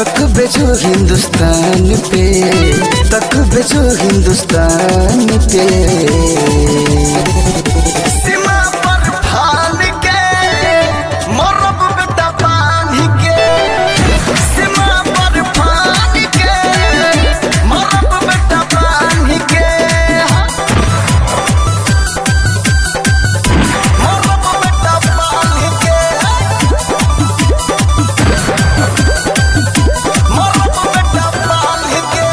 तक बेचो हिंदुस्तान पे तक बेचो हिंदुस्तान पे सीमा पर फान के मरब बेटा बांध के सीमा पर फान के मरब बेटा बांध के मरब बेटा बांध के मरब बेटा बांध के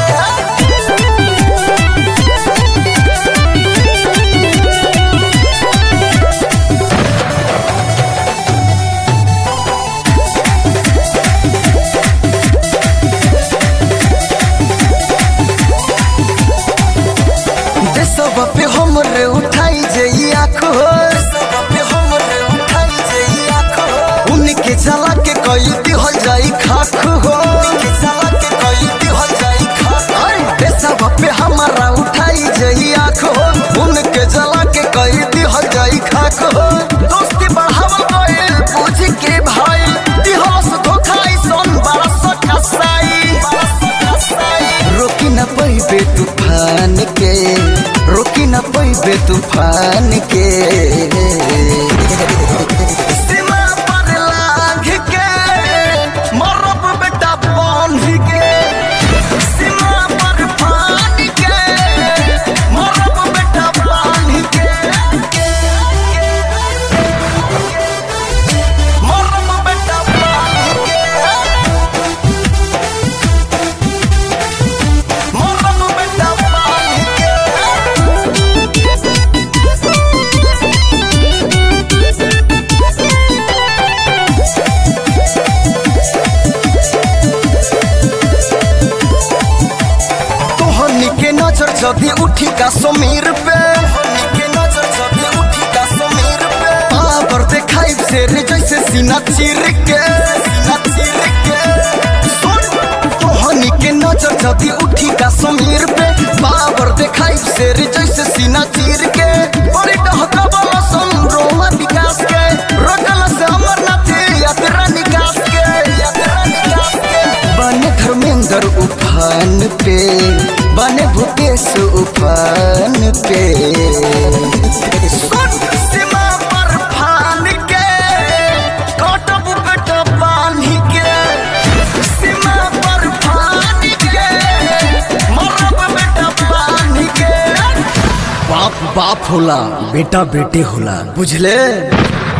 देशवा पे हमरे उठाई जई आँखो देशवा पे हमरे उठाई जई आँखो उनके जला के कई दिहल जाई खाख हो उनके जला के कई दिहल जाई खाख अरे देशवा पे हमारा उठाई जई आँखो उनके जला के कई दिहल जाई खाख हो दोस्ती बढ़ावल गइल पूछ के भाई दिहल से धोखाई सन बरस कसाई बरस कसाई रोकी न पैबे तूफान के रोकी न पैबे तूफान के सीमा पर लांघ के मरब बेटा बांध के सीमा पर फान के मरब बेटा बांध के मरब बेटा बांध के मरब बेटा बांध के तोहनी के नजर जदी उठी का समीर पे तोहनी के नजर जदी उठी का समीर पे पावर देखाई शेर जैसे सीना चीर के सीना चीर के सुन तोहनी के नजर जदी उठी का समीर पे पावर देखाई शेर जैसे सीना चीर के बड़ी डहका वाला संरोमा विकास के रगल से अमरनाथ यात्रा निकास के यात्रा निकास के बने धर्मेंद्र उफान पे बने भूपेश उफान पे सुन सीमा पर फान के कटब बेटा बांध के सीमा पर फान के मरब बेटा बांध के बाप बाप होला बेटा बेटे होला बुझले